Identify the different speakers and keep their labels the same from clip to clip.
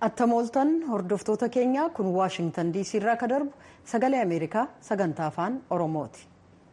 Speaker 1: attamooltan hordoftoota keenya kun waashingtan diisii irraa ka darbu sagalee ameerikaa sagantaa afaan oromooti.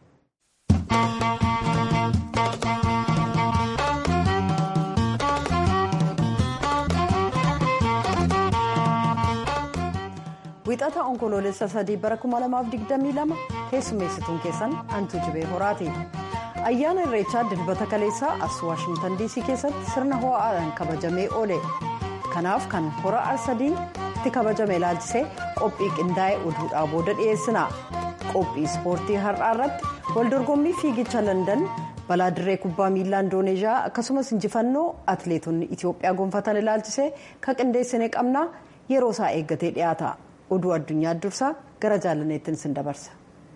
Speaker 1: wixata onkoloolessa sadii bara 2022 keessummeessituun keessan antuu jibee horaati. ayyaana irreechaa dilbata kaleessaa as waashingtan diisii keessatti sirna ho'aadhaan kabajamee oole kanaaf kan hora arsadiin itti kabajame ilaalchisee qophii qindaa'e oduudhaa booda dhiyeessina qophii ispoortii har'aa irratti waldorgommii fiigicha landan balaa dirree kubbaa miilaa indooneezhiyaa akkasumas injifannoo atleetonni itiyoophiyaa gonfatan ilaalchisee ka qindeessine qabna yeroo isaa eeggatee dhiyaata oduu addunyaa dursaa gara jaalaneettiin sin dabarsa.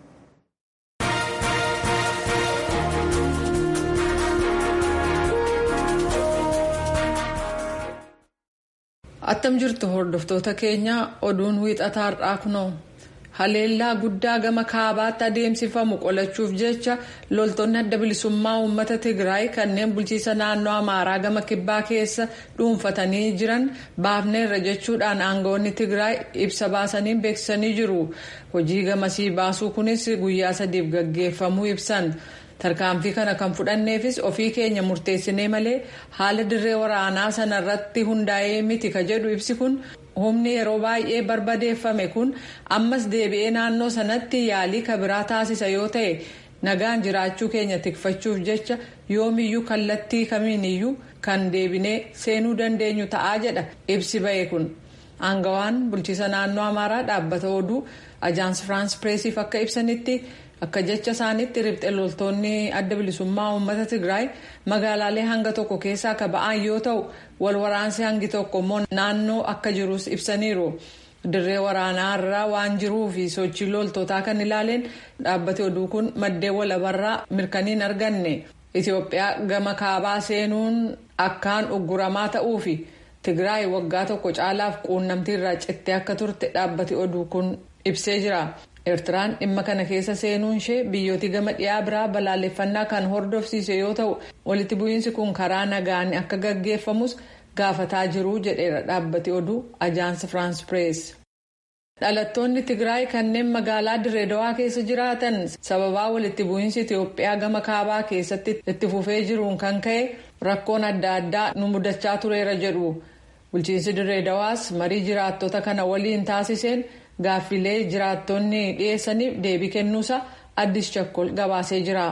Speaker 2: attam jirtu hordoftoota keenya oduun wiixataa har'aa kunoo haleellaa guddaa gama kaabaatti adeemsifamu qolachuuf jecha loltoonni adda bilisummaa uummata tigraay kanneen bulchiisa naannoo amaaraa gama kibbaa keessa dhuunfatanii jiran baafneerra jechuudhaan aangawoonni tigraay ibsa baasanii beeksisanii jiru hojii gamasii baasuu kunis guyyaa sadiif gaggeeffamuu ibsan. tarkaanfii kana kan fudhanneefis ofii keenya murteessinee malee haala dirree waraanaa sana irratti hundaa'ee miti ka jedhu ibsi kun humni yeroo baay'ee barbadeeffame kun ammas deebi'ee naannoo sanatti yaalii kabiraa taasisa yoo ta'e nagaan jiraachuu keenya tikfachuuf jecha yoomiyyuu kallattii kamiiniyyuu kan deebinee seenuu dandeenyu ta'aa jedha ibsi ba'e kun aangawaan bulchiisa naannoo amaaraa dhaabbata oduu ajaans firaans pireesiif akka ibsanitti. akka jecha isaaniitti riphxe loltoonni adda bilisummaa uummata tigraay magaalaalee hanga tokko keessaa akka ba'an yoo ta'u wal waraansi hangi tokko immoo naannoo akka jirus ibsaniiru dirree waraanaa irraa waan jiruu fi sochii loltootaa kan ilaaleen dhaabbati oduu kun maddeen walabarraa mirkaniin arganne itiyoophiyaa gama kaabaa seenuun akkaan ugguramaa ta'uu fi tigraay waggaa tokko caalaaf quunnamtii irraa cittee akka turte dhaabbati oduu kun ibsee jira. eertiraan dhimma kana keessa seenuun ishee biyyooti gama dhiyaa biraa balaaleffannaa kan hordofsiise yoo ta'u walitti bu'iinsi kun karaa nagaan akka gaggeeffamus gaafataa jiru jedheera dhaabbati oduu ajaansi firaans pirees. dhalattoonni tigraay kanneen magaalaa direedawaa keessa jiraatan sababaa walitti bu'iinsi itiyoophiyaa gama kaabaa keessatti itti fufee jiruun kan ka'e rakkoon adda addaa nu mudachaa tureera jedhu bulchiinsi direedawaas marii jiraattota kana waliin taasiseen. gaaffilee jiraattonni dhiyeessaniif deebii kennuusa addis chakkol gabaasee jira.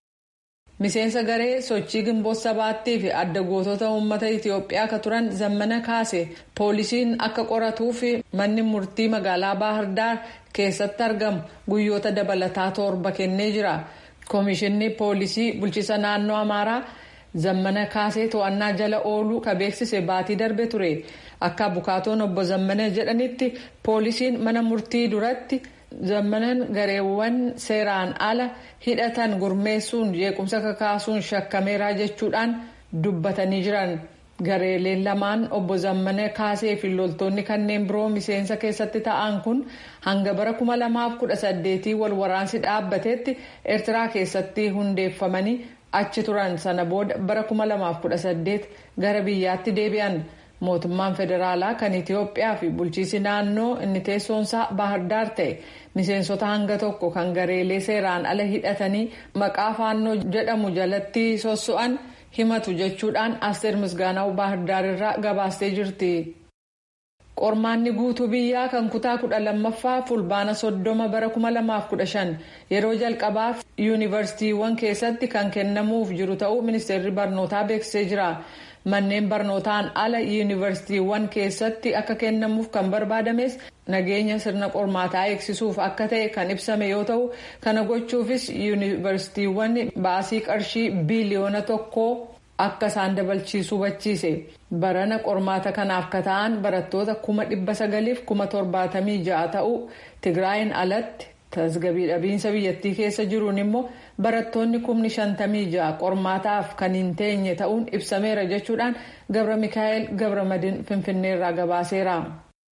Speaker 2: miseensa garee sochii gimboota sabaattii fi adda gootota uummata itiyoophiyaa ka turan zammana kaase poolisiin akka qoratuu fi manni murtii magaalaa baahirdaar keessatti argamu guyyoota dabalataa torba kennee jira koomishinni poolisii bulchiisa naannoo amaaraa zammana kaasee to'annaa jala ooluu ka beeksise baatii darbe ture akka bukaatoon obbo zammana jedhanitti poolisiin mana murtii duratti zammanan gareewwan seeraan ala hidhatan gurmeessuun jeequmsa kakaasuun shakkameeraa jechuudhaan dubbatanii jiran gareeleen lamaan obbo zammana kaasee fi loltoonni kanneen biroo miseensa keessatti ta'an kun hanga bara 2018 wal waraansi dhaabbatetti eertiraa keessatti hundeeffamanii achi turan sana booda bara 2018 gara biyyaatti deebi'an mootummaan federaalaa kan itiyoophiyaa fi bulchiisi naannoo inni teessoonsaa baahirdaar ta'e miseensota hanga tokko kan gareelee seeraan ala hidhatanii maqaa faannoo jedhamu jalatti sosso'an himatu jechuudhaan asteer misgaanaa'u baahirdaar irraa gabaastee jirti. qormaanni guutuu biyyaa kan kutaa kudha lammaffaa fulbaana soddoma bara kuma lamaaf kudha shan yeroo jalqabaaf yuunivarsiitiiwwan keessatti kan kennamuuf jiru ta'uu ministeerri barnootaa beeksisee jira manneen barnootaan ala yuunivarsiitiiwwan keessatti akka kennamuuf kan barbaadames nageenya sirna qormaataa eegsisuuf akka ta'e kan ibsame yoo ta'u kana gochuufis yuunivarsiitiiwwan baasii qarshii biiliyoona tokkoo. akka isaan dabalchiisu hubachiise barana qormaata kanaaf ka ta'an barattoota kuma dhibba sagaliif kuma torbaatamii ja'a ta'uu tigraayin alatti tasgabii dhabiinsa biyyattii keessa jiruun immoo barattoonni kumni shantamii ja'a qormaataaf kan hin teenye ta'uun ibsameera jechuudhaan gabra mikaa'el gabra madin finfinneerraa gabaaseera.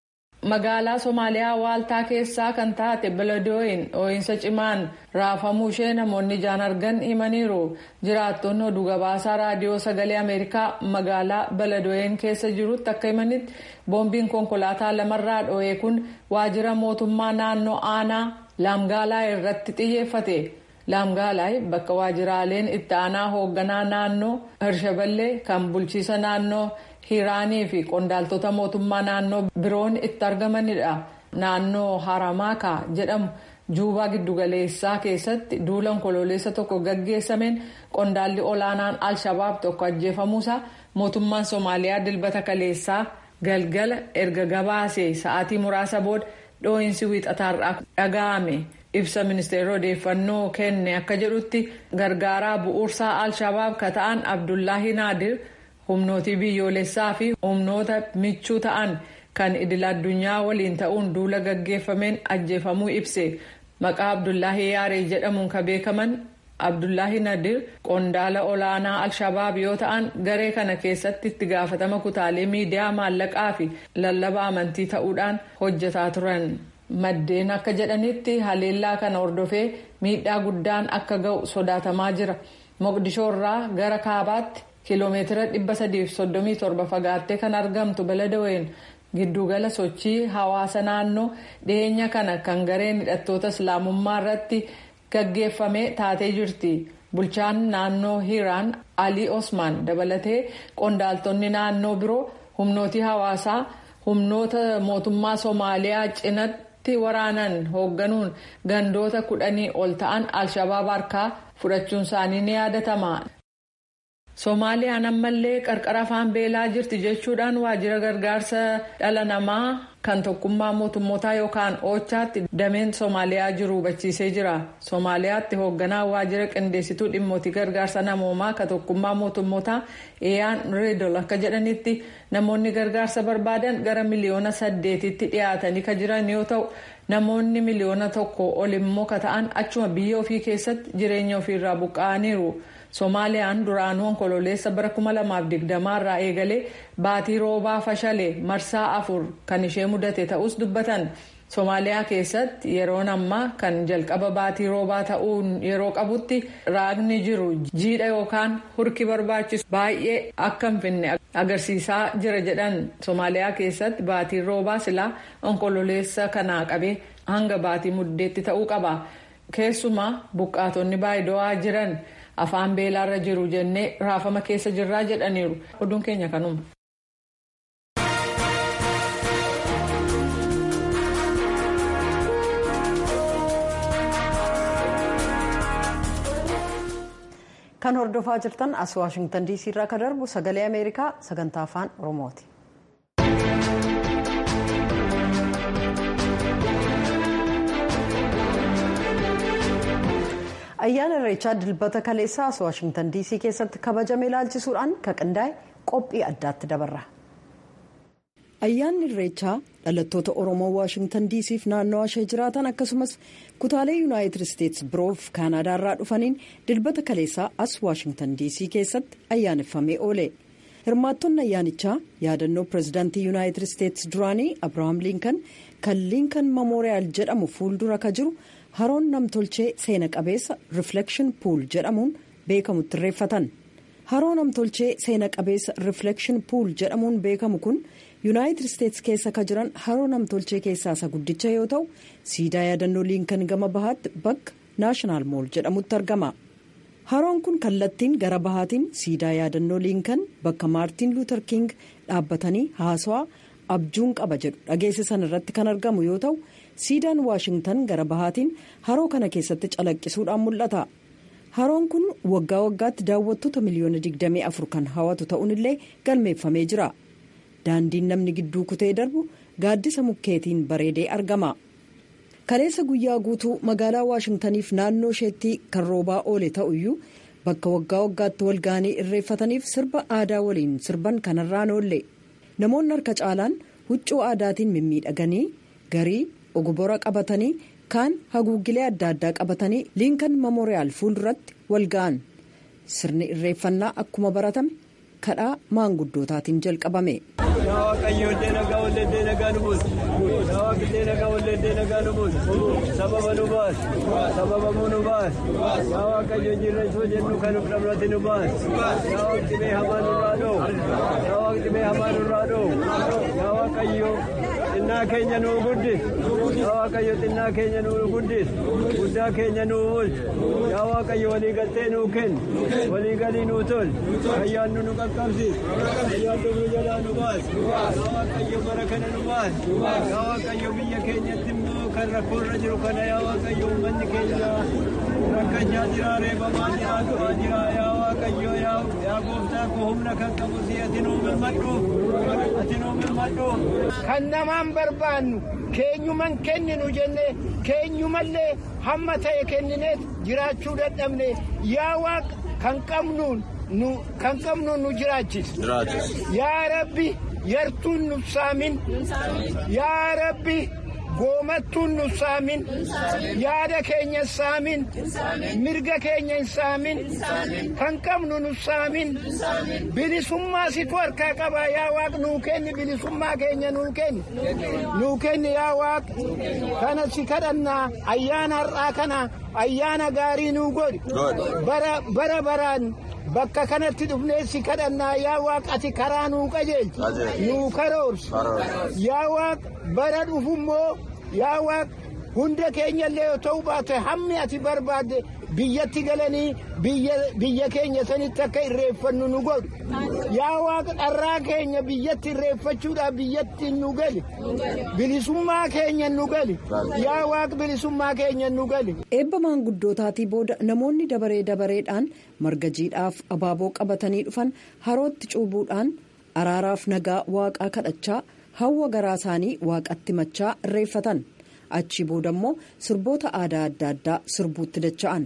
Speaker 2: magaalaa somaaliyaa waaltaa keessaa kan taate beledooyin dhoo'insa cimaan raafamuu ishee namoonni ijaan argan himaniiru jiraattonni oduu gabaasaa raadiyoo sagalee ameerikaa magaalaa beledooyin keessa jirutti akka himanitti boombiin konkolaataa lamarraa dhoo'ee kun waajjira mootummaa naannoo aanaa laamgaalaa irratti xiyyeeffate. laamgaalaay bakka waajjiraaleen itti aanaa hoogganaa naannoo hirshaballee kan bulchiisa naannoo hiiraanii fi qondaaltota mootummaa naannoo biroon itti argamanidha naannoo haramaakaa jedhamu juubaa giddugaleessaa keessatti duula onkololeessa tokko gaggeessameen qondaalli olaanaan al-shabaab tokko ajjeefamuusaa mootummaan soomaaliyaa dilbata kaleessaa galgala erga gabaasee sa'aatii muraasa booda dhoo'insi wiixataarraa dhaga'ame. ibsa ministeerri odeeffannoo kenne akka jedhutti gargaaraa bu'uursaa al-shabaab ka ta'an abdullaahi naadir humnootii biyyoolessaa fi humnoota michuu ta'an kan idil addunyaa waliin ta'uun duula gaggeeffameen ajjeefamuu ibse maqaa abdullaahi yaaree jedhamuun ka beekaman abdullaahi nadir qondaala olaanaa al-shabaab yoo ta'an garee kana keessatti itti gaafatama kutaalee miidiyaa maallaqaa fi lallaba amantii ta'uudhaan hojjetaa turan. maddeen akka jedhanitti haleellaa kana hordofee miidhaa guddaan akka ga'u sodaatamaa jira moqdishoo irraa gara kaabaatti kiiloomeetira 337 fagaattee kan argamtu beledaween giddugala sochii hawaasa naannoo dhiyeenya kana kan gareen hidhattoota islaamummaa irratti gaggeeffame taatee jirti bulchaan naannoo hiiraan alii osmaan dabalatee qondaaltonni naannoo biroo humnootii hawaasaa humnoota mootummaa soomaaliyaa cinatti waraanan hoogganuun gandoota kudhanii ol ta'an al-shabaab harkaa fudhachuun isaanii ni yaadatama. soomaaliyaan ammallee qarqara afaan beelaa jirti jechuudhaan waajjira gargaarsa dhala namaa kan tokkummaa mootummootaa yookaan oochaatti dameen soomaaliyaa jiru hubachiisee jira soomaaliyaatti hoogganaa waajjira qindeessituu dhimmootii gargaarsa namoomaa kan tokkummaa mootummootaa eeyaan reedol akka jedhanitti namoonni gargaarsa barbaadan gara miliyoona saddeetitti dhiyaatanii kan jiran yoo ta'u namoonni miliyoona tokko ol immoo ka ta'an achuma biyya ofii keessatti jireenya ofiirraa buqqa'aniiru. soomaaliyaan duraanuu onkololeessa bara 2020 irraa eegalee baatii roobaa fashalee marsaa afur kan ishee mudate ta'us dubbatan soomaaliyaa keessatti yeroon ammaa kan jalqaba baatii roobaa ta'uun yeroo qabutti raagni jiru jiidha yookaan hurki barbaachisu baay'ee akka hin finne agarsiisaa jira jedhan soomaaliyaa keessatti baatiin roobaa silaa onkololeessa kanaa qabee hanga baatii muddeetti ta'uu qaba keessumaa buqqaatonni baay'ee jiran. afaan beelaarra jiru jennee raafama keessa jirraa jedhaniiru oduun keenya kanuma.
Speaker 1: kan hordofaa jirtan as waashingtan diisii irraa kan darbu sagalee ameerikaa sagantaa afaan oromooti. ayyaana irreechaa dilbata kaleessaa as waashingtan diisii keessatti kabajame ilaalchisuudhaan kan qindaa'e qophii addaatti dabarra. ayyaanni irreechaa dhalattoota oromoo waashingtan diisiif naannoo ishee jiraatan akkasumas kutaalee yuunaayitid isteetsi biroof kaanaadaarraa dhufaniin dilbata kaleessaa as waashingtan diisii keessatti ayyaaneffamee oole hirmaattonni ayyaanichaa yaadannoo pirezidaantii yuunaayitid isteetsi duraanii abirahaam liinkan kan liinkan memoriyaal jedhamu fuuldura ka jiru. haroon namtolchee seena qabeessa riflekshin puul jedhamuun beekamutti irreeffatan haroo namtolchee seena qabeessa riflekshin puul jedhamuun beekamu kun yuunaayitid isteetsi keessa ka jiran haroo namtolchee keessaa isa guddicha yoo ta'u siidaa yaadannoo liinkan gama bahaatti bakka naashinaal mool jedhamutti argama haroon kun kallattiin gara bahaatiin siidaa yaadannoo liinkan bakka maartiin luuter king dhaabbatanii haasawaa abjuun qaba jedhu dhageessisan irratti kan argamu yoo ta'u. siidaan waashingtan gara bahaatiin haroo kana keessatti calaqqisuudhaan mul'ata haroon kun waggaa waggaatti daawwattoota miliyoona 24 kan hawatu ta'uun illee galmeeffamee jira daandiin namni gidduu kutee darbu gaaddisa mukkeetiin bareedee argama kaleessa guyyaa guutuu magaalaa waashingtaniif naannoo isheetti kan roobaa oole ta'uyyuu bakka waggaa waggaatti walga'anii irreeffataniif sirba aadaa waliin sirban kanarraan oolle namoonni harka caalaan huccuu aadaatiin mimmiidhaganii garii. ogobora qabatanii kaan haguuggilee adda addaa qabatanii liinkan memoriyaal fuulduratti wal ga'an sirni irreeffannaa akkuma baratame kadhaa maanguddootaatiin jalqabame.
Speaker 3: Yaa Waaqayyoodee nagaa walleedee nagaa nu buusu. Yaa Waaqillee nagaa walleedee nagaa nu buusu. Sababa nu baas. Sababamuu nu baas. Yaa Waaqayyo jirra isoo jennu kan of dhabnati nu baas. Yaa Waaqti mee hamaa nurraa dhoo. Yaa Waaqti mee hamaa nurraa dhoo. Yaa Waaqayyo xinnaa keenya nuu guddis. Yaa Waaqayyo xinnaa keenya nuu guddis. Guddaa keenya nuu oolchu. Yaa Waaqayyo walii galtee nuu kennu. Walii galii nuu tol. Ayyaannu nu qaqqabsiis. Ayyaannu nu jalaa nu baas. Yaa Waaqayyo bara kana nu baas. Yaa Waaqayyo biyya keenyatti immoo kan rakkoorra jiru kana yaa Waaqayyo uummanni keenya rakkachaa jira reebamaa jira du'aa jira yaa Waaqayyo yaa gooftaa koo humna kan qabu si ati nuu milmadhu ati nuu milmadhu.
Speaker 4: Kan namaan barbaannu keenyuman kenninu jenne keenyumallee hamma ta'e kennineet jiraachuu dadhabne yaa waaqa kan qabnuun nu kan qabnuun nu jiraachis. Yaa Rabbi yartuun nu saamin. Yaa Rabbi goomattuun nu saamin. Yaada keenya saamin. Mirga keenya hin saamin. Kan qabnu nu saamin. Bilisummaa situ harkaa qaba yaa waaq nuu kenni bilisummaa keenya nuu kenni. Nuu kenni yaa waaq kana si kadhannaa ayyaana har'aa kana ayyaana gaarii nuu godhi. Bara bara baraan. bakka kanatti dhufnee si kadhannaa yaa waaq ati karaa nuu qajeelchi nuu karoorsi yaa waaq bara dhufummoo yaa waaq hunda keenyallee yoo ta'u baate hammi ati barbaadde biyyatti galanii biyya keenya sanitti akka irreeffannu nu godhu yaa waaq dharraa keenya biyyatti irreeffachuudhaaf biyyatti nu gali bilisummaa keenya nu gali yaa waaq bilisummaa keenya nu gali.
Speaker 1: eebba maanguddootaatii booda namoonni dabaree dabareedhaan marga jiidhaaf abaaboo qabatanii dhufan harootti cuubuudhaan araaraaf nagaa waaqaa kadhachaa hawwa garaa isaanii waaqatti machaa irreeffatan achi booda immoo sirboota aadaa adda addaa sirbuutti dacha'an.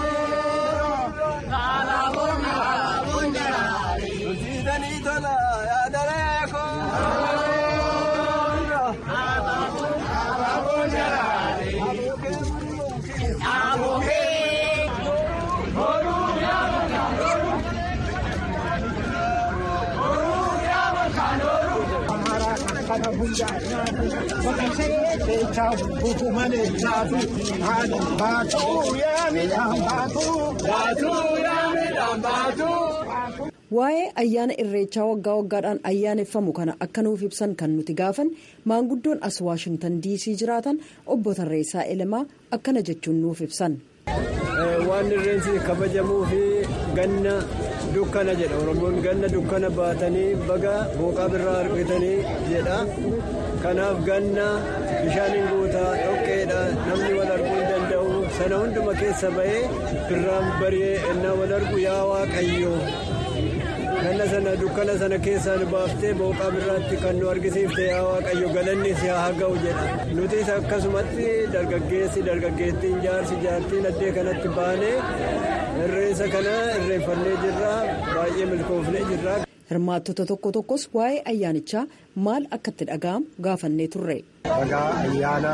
Speaker 1: waa'ee ayyaana irreechaa waggaa waggaadhaan ayyaaneffamu kana akka nuuf ibsan kan nuti gaafan maanguddoon as waashingtan diisii jiraatan obbo Tarreessaa Elemaa akkana jechuun nuuf ibsan.
Speaker 3: waan irreensi kabajamuu fi ganna dukkana jedha oromoon ganna dukkana baatanii baga booqaa birraa argatanii jedha kanaaf ganna bishaaniin guutaa dhoqqeedha namni wal arguu hin danda'u sana hunduma keessa ba'ee birraan bari'ee ennaa wal argu yaa waaqayyo ganna sana dukkana sana keessaan baaftee booqaa birraatti kan nu argisiifte yaa waaqayyo galanni si haa ga'u jedha nutis akkasumatti dargaggeessi dargaggeettiin jaarsi jaartiin addee kanatti baanee irreensa kana irreeffannee jirra baay'ee milkoofnee jirra.
Speaker 1: hirmaattota tokko tokkos waa'ee ayyaanichaa maal akka itti dhaga'amu gaafannee turre.
Speaker 5: Waggaa ayyaana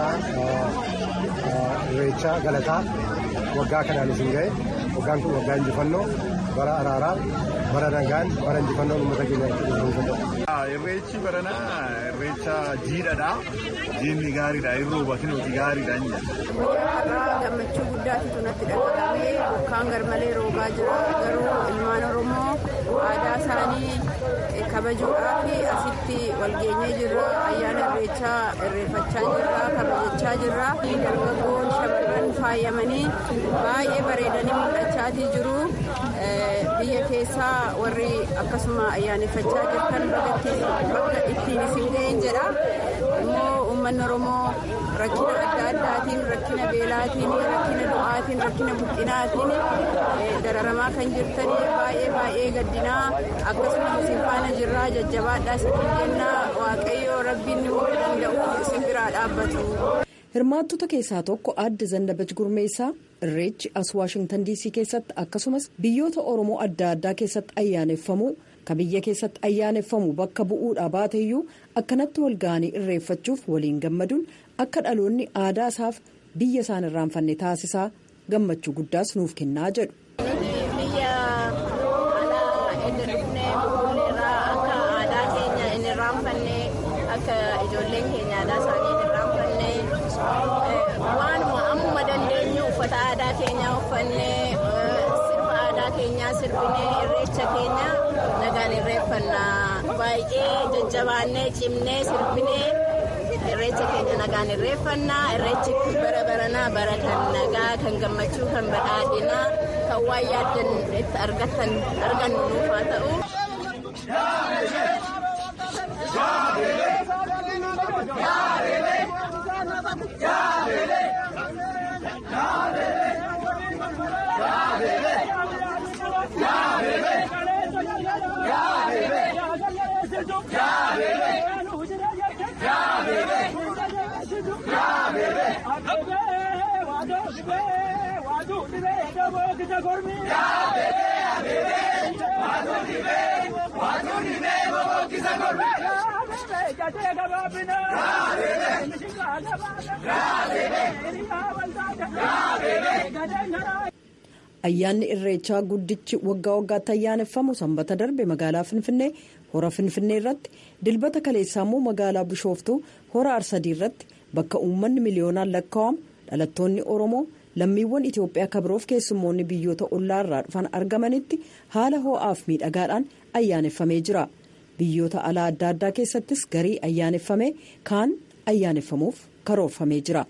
Speaker 5: irreechaa galataa waggaa kanaan isin ga'e waggaan kun waggaa injifannoo bara araaraa bara nagaan bara injifannoo uummata keenya
Speaker 6: Irreechi baranaa irreecha jiidhadha. Jiinni gaariidha. Irroo bakin hojii gaariidha inni
Speaker 7: gammachuu guddaatu natti dhaga'amee bokkaan garmalee roobaa jira garuu ilmaan oromoo aadaa isaanii kabajuudhaaf asitti walgeenyee jirra ayyaana irreechaa irreeffachaa jirra kabajachaa jirra dargaggoon shamarran faayamanii baay'ee bareedanii mul'achaatii jiru biyya keessaa warri akkasuma ayyaaneffachaa jirtan bakka ittiin isin ga'een jedha immoo uummanni oromoo rakkina adda addaatiin rakkina beelaatiin rakkina du'aatiin rakkina buqqinaatiin dararamaa kan jirtanii baay'ee baay'ee gaddinaa akkasumas isin faana jirraa jajjabaadhaa isin jennaa waaqayyo rabbiin nu danda'u isin biraa dhaabbatu.
Speaker 1: hirmaattota keessaa tokko aadde zandabaj gurmeessaa irreechi as waashingtan diisii keessatti akkasumas biyyoota oromoo adda addaa keessatti ayyaaneffamuu ka biyya keessatti ayyaaneffamu bakka bu'uudha baateeyyuu akkanatti wal ga'anii irreeffachuuf waliin gammaduun akka dhaloonni aadaa isaaf biyya isaan irraanfanne taasisaa gammachuu guddaas nuuf kennaa jedhu.
Speaker 7: biyya alaa edda dhufnee irraanfanne akka ijoolleen keenya aadaa isaanii irraanfanne waanuma ammuma dandeenyu uffata aadaa keenyaa uffannee sirba aadaa keenyaa sirbinee irreecha keenya nagaan irreeffannaa baay'ee jajjabaannee cimnee sirbinee irreecha keenya nagaan irreeffannaa irreechi bara baranaa bara kan nagaa kan gammachuu kan badhaadhinaa kan waan yaaddan itti argatan argannu nuuf haa ta'u.
Speaker 1: ayyaanni irreechaa guddichi waggaa waggaatti ayyaaneffamu sanbata darbe magaalaa finfinnee hora finfinnee irratti dilbata kaleessaa immoo magaalaa bishooftuu hora arsadii irratti bakka uummanni miliyoonaan lakkaa'amu dhalattoonni oromoo lammiiwwan itiyoophiyaa kabiroof keessummoonni biyyoota ollaa irraa dhufan argamanitti haala ho'aaf miidhagaadhaan ayyaaneffamee jira biyyoota alaa adda addaa keessattis garii ayyaaneffamee kaan ayyaaneffamuuf karoorfamee jira.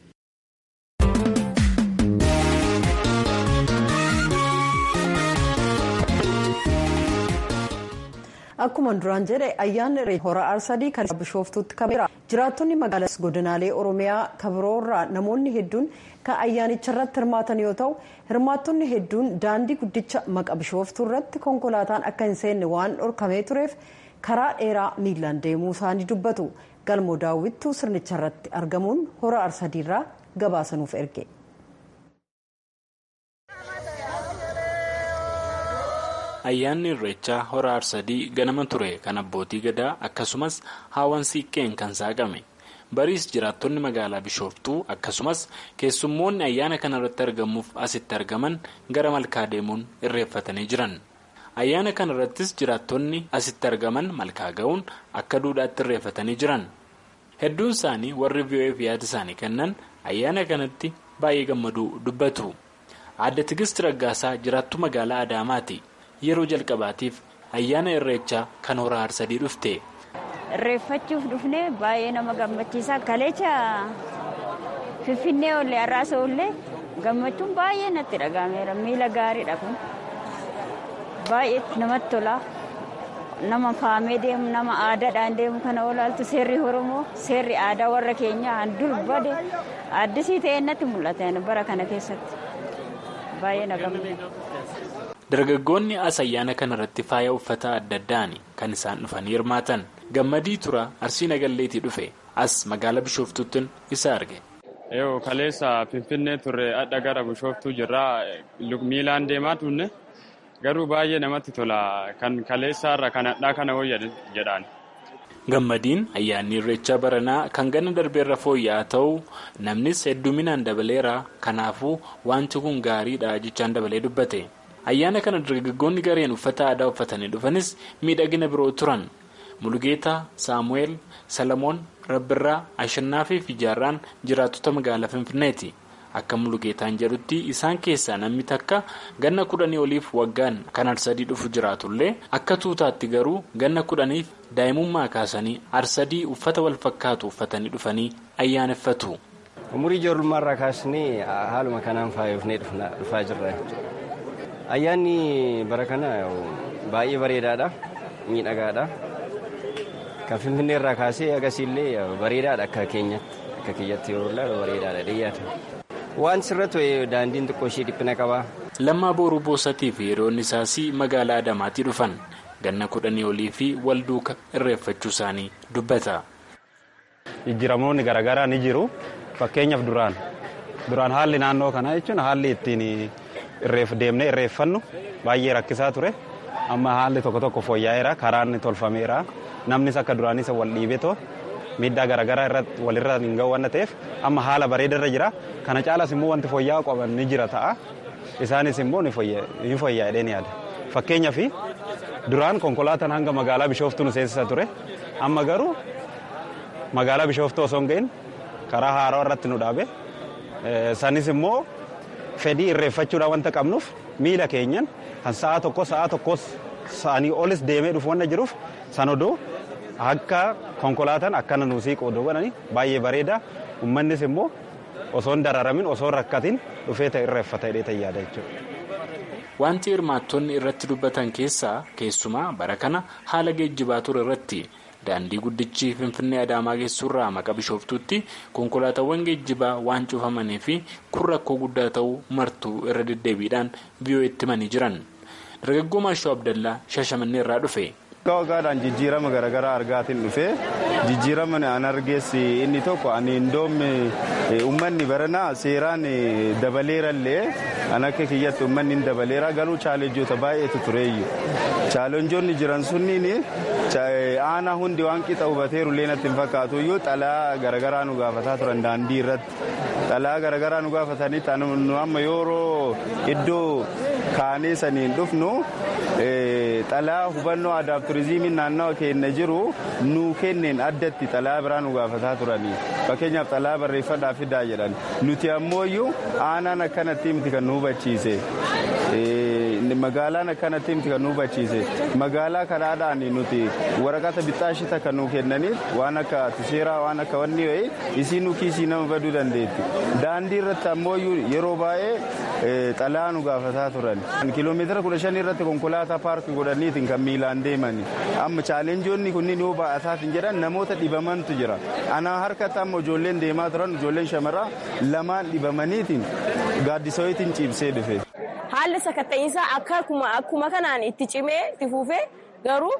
Speaker 1: akkuma duraan jedhe ayyaanni hora arsadii kan bishooftuutti kabeera jiraattonni magaalaas godinaalee oromiyaa kabiroorraa namoonni hedduun kan ayyaanicha irratti hirmaatan yoo ta'u hirmaattonni hedduun daandii guddicha maqa bishooftuu irratti konkolaataan akka hin seenne waan dhorkamee tureef karaa dheeraa miilaan deemuu isaanii dubbatu galmoo daawwittuu sirnicha irratti argamuun hora arsadiirraa gabaasanuuf erge.
Speaker 8: ayyaanni irreechaa hora arsadii ganama ture kan abbootii gadaa akkasumas haawwan siiqqeen kan saaqame bariis jiraattonni magaalaa bishooftuu akkasumas keessummoonni ayyaana kana irratti argamuuf asitti argaman gara malkaa deemuun irreeffatanii jiran ayyaana kana irrattis jiraattonni asitti argaman malkaa ga'uun akka duudhaatti irreeffatanii jiran hedduun isaanii warri vi'oo'eef yaada isaanii kennan ayyaana kanatti baay'ee gammaduu dubbatu aadde tigist raggaasaa jiraattu magaalaa adaamaati. yeroo jalqabaatiif ayyaana irreechaa kan hora arsadii dhufte.
Speaker 9: irreeffachuuf dhufne baay'ee nama gammachiisa kaleecha finfinnee ollee har'aasa ollee gammachuun baay'ee natti dhagahameera miila gaariidha kun baay'ee namatti tola nama faamee deemu nama aadaadhaan deemu kana olaaltu seerri oromoo seerri aadaa warra keenyaa dur bade addisii ta'e natti mul'ata bara kana keessatti baay'ee na gammada.
Speaker 8: dargaggoonni as ayyaana kana irratti faaya uffata adda addaan kan isaan dhufanii hirmaatan gammadii tura arsii nagalleetii dhufe as magaalaa bishooftuutti isa arge.
Speaker 10: yoo kaleessa finfinnee turre adda gara bishooftuu jirraa miilaan deemaa turne garuu baay'ee namatti tola kan kaleessaarra kan hadhaa kana wayya jedhaan.
Speaker 8: gammadiin ayyaanni irreechaa baranaa kan ganna darbeerra fooyya'aa ta'uu namnis hedduminaan dabaleera kanaafuu wanti kun gaariidha jechaan dabalee dubbate. ayyaana kana dargaggoonni gareen uffata aadaa uffatanii dhufanis miidhagina biroo turan mulugeetaa saamu'eel salamoon rabbirraa ashannaa fi fijaarraan jiraattota magaalaa finfinneeti akka mulugeetaan jedhutti isaan keessaa namni takka ganna kudhanii oliif waggaan kan arsadii dhufu jiraatullee akka tuutaatti garuu ganna kudhaniif daa'imummaa kaasanii arsadii uffata wal fakkaatu uffatanii dhufanii ayyaaneffatu.
Speaker 11: umurii ijoollummaarraa kaasnee haaluma kanaan faayofnee dhufaa jirra. ayyaanni bara kana baay'ee bareedaadha miidhagaadha kan finfinnee irraa kaasee agasiillee bareedaadha akka keenyatti akka kiyyatti yeroo ilaalu bareedaadha dhiyaata waan sirratti daandiin xiqqoo ishee dhiphina qaba.
Speaker 8: lammaa booruu boosatii fi hiriyoonni isaas magaalaa adamaatii dhufan ganna kudhanii olii fi wal duuka irreeffachuu isaanii dubbata.
Speaker 12: jijjiiramoonni garaagaraa ni jiru fakkeenyaaf duraan duraan haalli naannoo kanaa jechuun haalli ittiin. deemnee irreeffannu baay'ee rakkisaa ture amma haalli tokko tokko fooyya'eera karaan tolfameera namnis akka duraanis wal dhiibeetoo miidhaa garaagaraa irratti walirra hin ga'u waan ta'eef amma haala bareedarra jira kana caalas immoo wanti fooyya'aa qaban ni jira ta'a isaanis immoo ni fooyya'edhee ni yaada fakkeenyaaf duraan konkolaataan hanga magaalaa bishooftuu nu seensisa ture amma garuu magaalaa bishooftuu osoo hin ga'in karaa haaraa irratti nu dhaabe sanis immoo fedhii irreeffachuudhaan wanta qabnuuf miila keenyan kan sa'a tokko sa'a tokkos sa'anii olis deemee dhufu wanta jiruuf san oduu akka konkolaataan akkana nu siiqu oduu godhani baay'ee bareeda uummannis immoo osoo hin dararamin osoo hin rakkatin dhufee ta'e irreeffata hidhee tayyaada jechuudha.
Speaker 8: Wanti hirmaattonni irratti dubbatan keessaa keessumaa bara kana haala geejjibaa ture irratti daandii guddichi finfinnee adaamaa geessurraa maqa bishooftuutti konkolaataawwan geejjibaa waan cufamanii fi kun rakkoo guddaa ta'uu martuu irra deddeebiidhaan biyyooti himanii jiran dargaggoo maashoo abdallaa shashamannee irraa dhufe.
Speaker 13: Waggaa waggaadhaan jijjiirama garaagaraa argaatiin dhufee jijjiirama an argeessi inni tokko ani indoomi uummanni baranaa seeraan dabaleerallee an akka kiyyatti uummanni hin dabaleera garuu chaalenjoota baay'eetu tureeyyu chaalenjoonni jiran sunniin aanaa hundi waan qixa hubateeru illee natti hin fakkaatu iyyuu xalaa garaagaraa nu gaafataa turan daandii irratti xalaa garaagaraa nu gaafatanitti amma yeroo iddoo kaanee saniin dhufnu xalaa hubannoo aadaaf turizimiin naannawa keenya jiru nu kenneen addatti xalaa biraa nu gaafataa turanii fakkeenyaaf xalaa barreeffadhaa fidaa jedhan nuti ammoo iyyuu aanaan akkanatti miti kan nu hubachiise magaalaan akkanatti miti kan nu hubachiise magaalaa kanaadhaan nuti waraqata bixaashita kan nu kennaniif waan akka tiseeraa waan akka wanni wayii isiin nu kiisii nama baduu dandeetti daandii irratti ammoo yeroo baay'ee xalaa nu gaafataa turan kiiloomeetira kudha shan irratti konkolaataa paarkii godhaniitiin kan miilaan deemani amma chaalenjoonni kunniin yoo baa'ataatiin jedhan namoota dhibamantu jira ana harkatti amma ijoolleen deemaa turan ijoolleen shamaraa lamaan dhibamaniitiin gaaddisawiitiin ciibsee dhufe.
Speaker 14: haalli sakatta'iinsaa akkuma kanaan itti cimee itti fufee garuu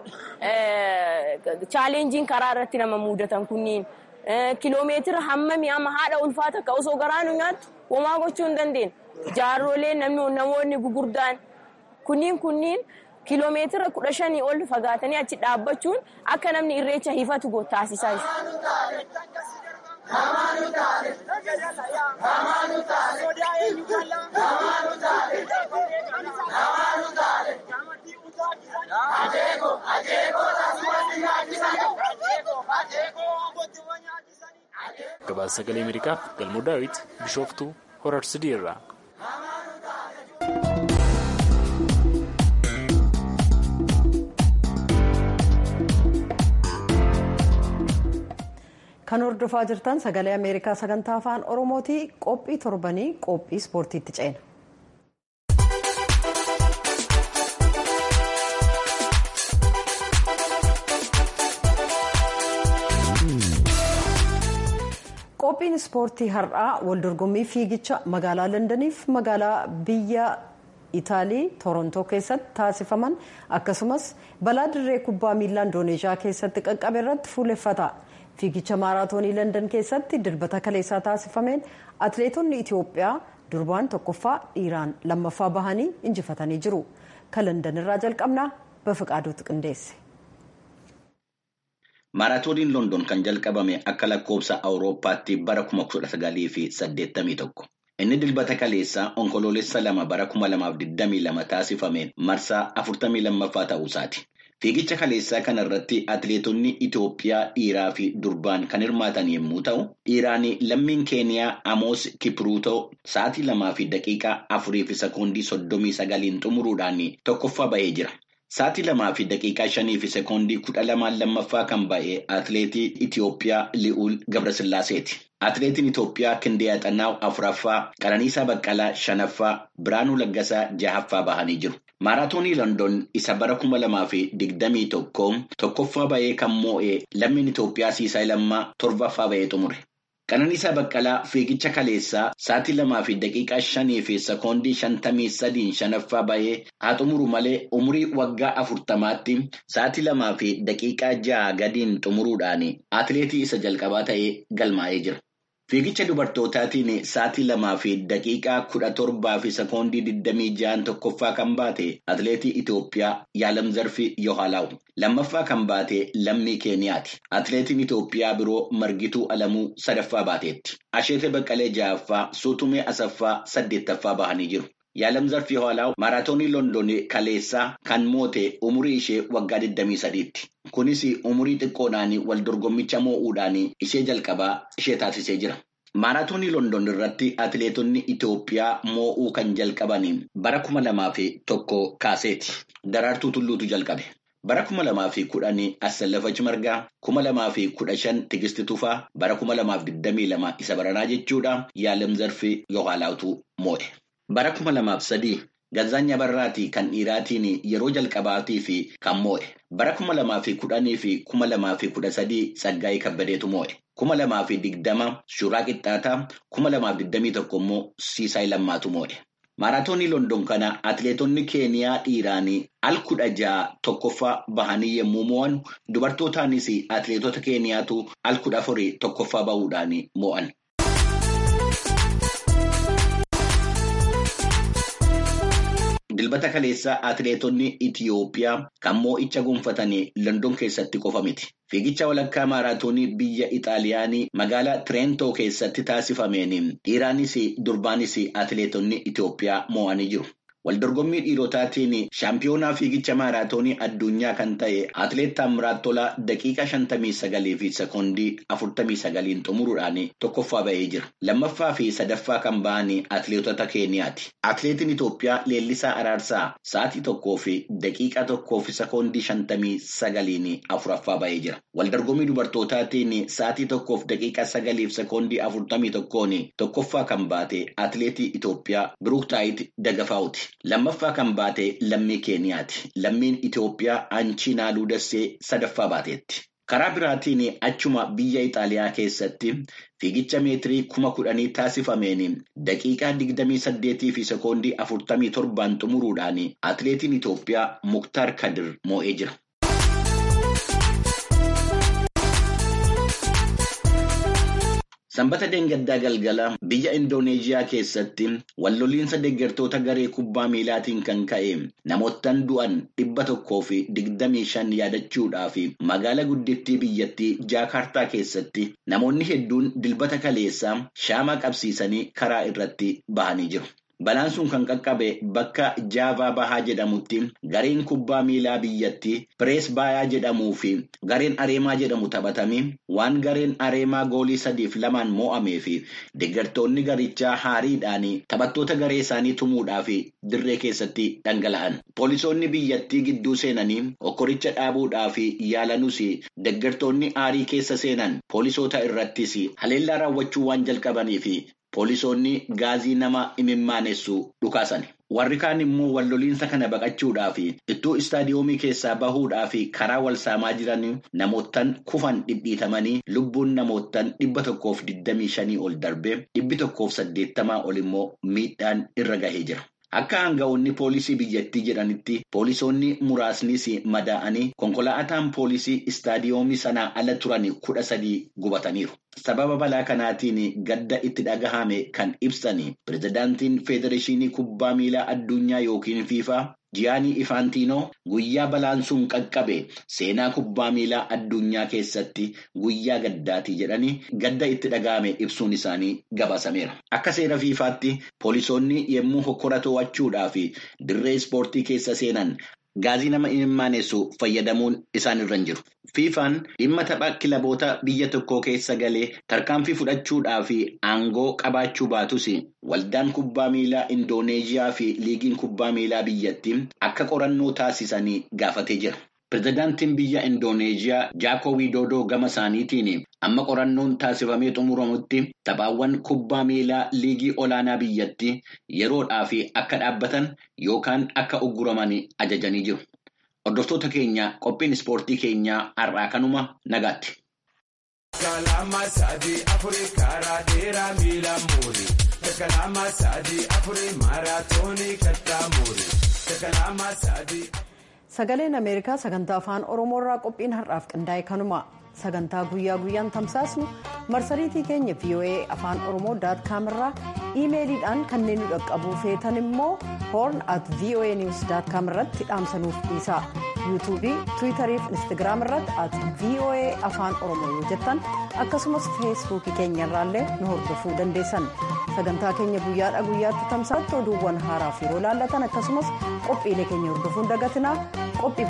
Speaker 14: chaalenjiin karaa irratti nama mudatan kunniin kiloomeetira hammamii amma haadha ulfaata akka osoo garaa nu nyaattu homaa gochuu hin dandeenye. Jaarrolee namoonni gugurdaan kunniin kunniin kiloomeetira kudha shanii ol fagaatanii achi dhaabbachuun akka namni irreecha hifatu taasisaa
Speaker 8: Gabaasa sagalee Ameerikaaf galmoo daawwit bishooftuu horar sidii irraa.
Speaker 1: kan hordofaa jirtan sagalee ameerikaa sagantaa afaan oromooti qophii torbanii qophii ispoortiitti ceena. qophiin ispoortii har'aa waldorgommii fiigicha magaalaa londaniif magaalaa biyya itaalii torontoo keessatti taasifaman akkasumas balaa dirree kubbaa miilaa indoneeshiyaa keessatti qaqqabe irratti fuuleffata. fiigicha maaraatoonii london keessatti dilbata kaleessaa taasifameen atileetonni itiyoophiyaa durbaan tokkoffaa dhiiraan lammaffaa bahanii injifatanii jiru kan london irraa jalqabnaa bafiqaaduutu qindeesse.
Speaker 15: maaraatooniin london kan jalqabame akka lakkoofsa awurooppaatti bara 1981 inni dilbata kaleessaa onkoloolessa lama bara 2022 taasifameen marsaa 42ffaa ta'uusaati. Fiigicha kaleessaa kana irratti atileetonni Itoophiyaa dhiiraa fi durbaan kan hirmaatan yommuu ta'u, dhiiraan lammiin Keeniyaa Amoos Kipruutoo sa'aatii lamaa fi daqiiqaa afurii fi sekoondii soddomii sagaliin xumuruudhaan tokkoffaa bahee jira. Sa'aatii lamaa fi daqiiqaa shanii fi sekoondii kudha lamaan lammaffaa kan ba'e atileetii Itoophiyaa Li'uul Gabrasillaaseeti. Atileetiin Itoophiyaa Kindeeyaa Xannaaw afuraffaa, Qananiisaa Baqqalaa shanaffaa, Biraanuu Laggasaa jahaffaa bahanii jiru. Maaraatoonii London isa bara kuma lamaa fi digdamii tokko tokkoffaa bahee kan moo'ee lammiin Itoophiyaa Siisaa Lammaa torbaffaa bahee xumure. Qananiisaa Baqqalaa fiigicha kaleessaa sa'aatii lamaa fi daqiiqaa shanii fi sekoondii shantamii sadiin shanaffaa bahee haa xumuru malee umurii waggaa afurtamaatti sa'aatii lamaa fi daqiiqaa jaha gadiin xumuruudhaan atileetii isa jalqabaa ta'ee galmaa'ee jira. Fiigicha dubartootaatiin sa'aatii lamaa fi daqiiqaa kudha torbaa fi sekoondii digdamii ja'an tokkoffaa kan baate atileetii Itoophiyaa Yaalam Zarfii Yohaalaw. Lammaffaa kan baate lammii Keeniyaati. Atileetiin Itoophiyaa biroo Margituu Alamuu sadaffaa baateetti. Asheetee Baqqalee ja'affaa Suutumee Asaffaa saddeettaffaa bahanii jiru. Yaalam zarfii hoolaa maaraatoonii London kaleessaa kan moote umurii ishee waggaa 23tti. Kunis umurii xiqqoodhaan wal dorgommicha moo'uudhaan ishee jalqabaa ishee taasisee jira. Maaraatoonii London irratti atileetonni Itoophiyaa moo'uu kan jalqaban bara kuma lamaa fi tokko kaaseeti. Daraartuu Tulluutu jalqabe. Bara kuma lamaa fi kudhanii Assallafach Margaa, kuma lamaa fi kudha shan Tigisti Tufaa, bara kuma lamaaf digdamii lama isa baranaa jechuudha. Yaalam zarfii Yohaalaatu moo'e. Bara kuma lamaaf sadii Gazaanya Barraatii kan dhiiraatiin yeroo jalqabaatii fi kan moo'e. Bara kuma lamaa fi kudhanii fi kuma lamaa fi kudha sadii Tsaggaayee Kabbadeetu moo'e. Kuma lamaa fi digdama Shuuraa Qixxaataa, kuma lamaaf digdamii tokko immoo Siisaay Lammaatu moo'e. Maaraatoonii London kana atileetonni Keeniyaa dhiiraan al kudha ja'a tokkoffaa bahanii yommuu moo'an dubartootaanis atileetota Keeniyaatu al kudha afurii tokkoffaa bahuudhaan moo'an. Dilbata kaleessaa atileetonni Itiyoophiyaa kan moo'icha gonfatanii London keessatti qofa miti. Fiigicha walakkaa maaraatoonii biyya Ixaaliyaanii magaalaa Tireentoo keessatti taasifameen dhiiraanis durbaanis atileetonni Itiyoophiyaa moo'anii jiru. Waldorgommii dhiirotaatiin shaampiyoonaa fiigicha maaraatoonii addunyaa kan ta'e atileet Taamiraat Tolaa daqiiqaa shantamii sagalii fi sekoondii afurtamii sagaliin xumuruudhaan tokkoffaa ba'ee jira. Lammaffaa fi sadaffaa kan ba'an atileetota Keeniyaati. Atileetiin Itoophiyaa Leellisaa Araarsaa sa'aatii tokkoo fi daqiiqaa tokkoo fi sekoondii shantamii sagaliin afuraffaa ba'ee jira. Waldorgommii dubartootaatiin sa'aatii tokkoof daqiiqaa sagalii fi sekoondii afurtamii tokkoon tokkoffaa kan baate atileetii Itoophiyaa Biruuktaayit Dagafaawuti. Lammaffaa kan baate lammii Keeniyaati. Lammiin Itoophiyaa Aanchiinaa Luudassee sadaffaa baateetti. Karaa biraatiin achuma biyya Ixaaliyaa keessatti fiigicha meetirii kuma kudhanii taasifameen daqiiqaa digdamii saddeetii fi sekoondii afurtamii torbaan xumuruudhaan atileetiin Itoophiyaa Muktaar Kadir moo'ee jira. Sanbata Deengaddaa Galgala biyya Indooneeziyaa keessatti walloliinsa deeggartoota garee kubbaa miilaatiin kan ka'e namootaan du'an dhibba tokkoo fi digdamii shan yaadachuudhaaf magaala guddittii biyyattii Jaakaartaa keessatti namoonni hedduun dilbata kaleessaa shaamaa qabsiisanii karaa irratti bahanii jiru. Balaan sun kan qaqqabe bakka Jaavaa Bahaa jedhamutti gareen kubbaa miilaa biyyattii Pirees Baayaa jedhamuu fi gareen Areemaa jedhamu taphatamee waan gareen Areemaa goolii sadiif lamaan moo'amee fi deeggartoonni garichaa haariidhaan taphattoota garee isaanii tumuudhaaf dirree keessatti dhangala'an. Poolisoonni biyyattii gidduu seenanii okkoricha dhaabuudhaaf yaalanuus deeggartoonni aarii keessa seenan poolisoota irrattis haleellaa raawwachuu waan jalqabaniif. Poolisoonni gaazii nama imimmaanessu dhukaasan. Warri kaan immoo walloliinsa kana baqachuudhaaf iddoo istaadiyoomii keessaa bahuudhaaf karaa wal saamaa jiran namootaan kufan dhidhiitamanii lubbuun namootaan dhibba tokkoof digdamii shanii ol darbee dhibbi tokkoof saddeettamaa ol immoo miidhaan irra gahee jira. Akka aanga'oonni poolisii biyyattii jedhanitti poolisoonni muraasnis madaa'anii konkolaataan poolisii istaadiyoomii sanaa ala turan kudha sadii gubataniiru. Sababa balaa kanaatiin gadda itti dhagahame kan ibsan pirezidaantiin Federeeshinii Kubbaa Miilaa Addunyaa yookiin fiifaa Jiyaanii Ifaantiinoo guyyaa balaan sun qaqqabe seenaa kubbaa miilaa addunyaa keessatti guyyaa gaddaati jedhanii gadda itti dhagahame ibsuun isaanii gabaasameera. Akka seera fiifaatti poolisoonni yommuu hokkora to'achuudhaaf dirree ispoortii keessa seenan gaazii nama imimmaanessu fayyadamuun isaan irra hin jiru. Fiifaan dhimma tapha kilaboota biyya tokkoo keessa galee tarkaanfii fudhachuudhaaf aangoo qabaachuu baatus waldaan kubbaa miilaa Indooneeziyaa fi liigiin kubbaa miilaa biyyattii akka qorannoo taasisanii gaafatee jira. Pireezidaantiin biyya Indooneeziyaa Jaakoo Widoodoo gama isaaniitiin amma qorannoon taasifamee xumuramutti taphaawwan kubbaa miilaa liigii olaanaa biyyattii yeroodhaaf akka dhaabbatan yookaan akka ugguraman ajajanii jiru. Hordoftoota keenya qophiin ispoortii keenyaa har'aa kanuma nagaatti.
Speaker 1: Sagaleen Ameerikaa sagantaa afaan Oromoo irraa qophiin har'aaf qindaa'e kanuma sagantaa guyyaa guyyaan tamsaasnu marsariitii keenya voa afaan oromoo daatkaam irraa iimeeliidhaan kanneen nu dhaqqabuu feetan immoo hoorn at voa niws daatkaam irratti dhaamsanuuf dhiisaa yuutuubii tiwiitarii fi instagiraam irratti at voa afaan oromoo yoo jettan akkasumas feesbuukii keenya irraallee nu hordofuu dandeessan sagantaa keenya guyyaadha guyyaatti tamsaatti oduuwwan haaraa fi yeroo laallatan akkasumas qophiilee keenya hordofuun dagatinaa qophii